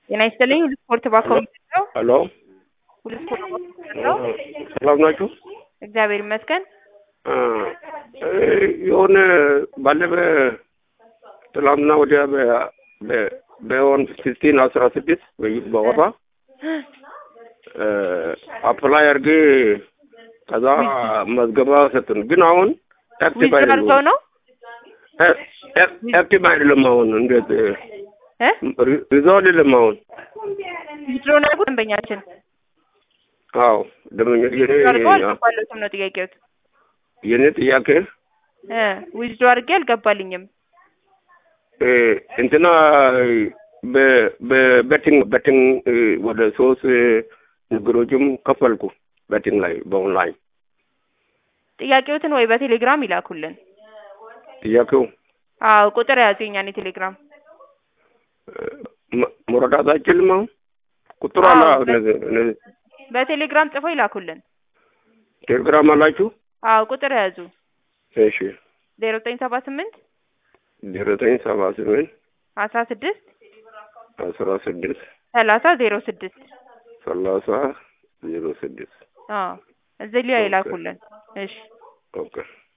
ጤና ይስጥልኝ። ሁሉ ስፖርት ባኮሚቴ ነው። ሄሎ ሁሉ ስፖርት ባኮሚቴ ነው። ሰላም ናችሁ? እግዚአብሔር ይመስገን። አ፣ እ፣ የሆነ ባለፈ ትላንትና ወዲያ በ- በ- በወን ሲክስቲን አስራ ስድስት በወራ አፕላይ አድርጌ ከዛ መዝገባ ሰጡን። ግን አሁን አክቲቭ ዊዝድሮ አይደለም። አድርገው ነው አክቲቭ አይደለም። አሁን እንዴት እ ሪዛው አይደለም። አሁን ዊዝድሮ ነው ያልኩት ደንበኛችን አዎ ደመኛ የኔ አድርገው አልገባለትም ነው ጥያቄዎት። የኔ ጥያቄ እ ዊዝድሮ አድርጌ አልገባልኝም። እ፣ እንትና በ- በቤቲንግ ቤቲንግ እ፣ ወደ ሶስት እ፣ ነገሮችም ከፈልኩ ቤቲንግ ላይ በኦንላይን ጥያቄዎትን ወይ በቴሌግራም ይላኩልን። ጥያቄው አዎ ቁጥር ያዙ የኛን የቴሌግራም እ፣ መ- መረዳት አይችልም። አሁን ቁጥሩ አለ አዎ፣ በ- እነዚህ እነዚህ በቴሌግራም ጽፈው ይላኩልን። ቴሌግራም አላችሁ? አዎ ቁጥር ያዙ እሺ ዜሮ ዘጠኝ ሰባ ስምንት ዘጠኝ ሰባ ስምንት አስራ ስድስት አስራ ስድስት ሰላሳ ዜሮ ስድስት ሰላሳ ዜሮ ስድስት አዎ እዚህ ላይ ይላኩልን። እሺ ኦኬ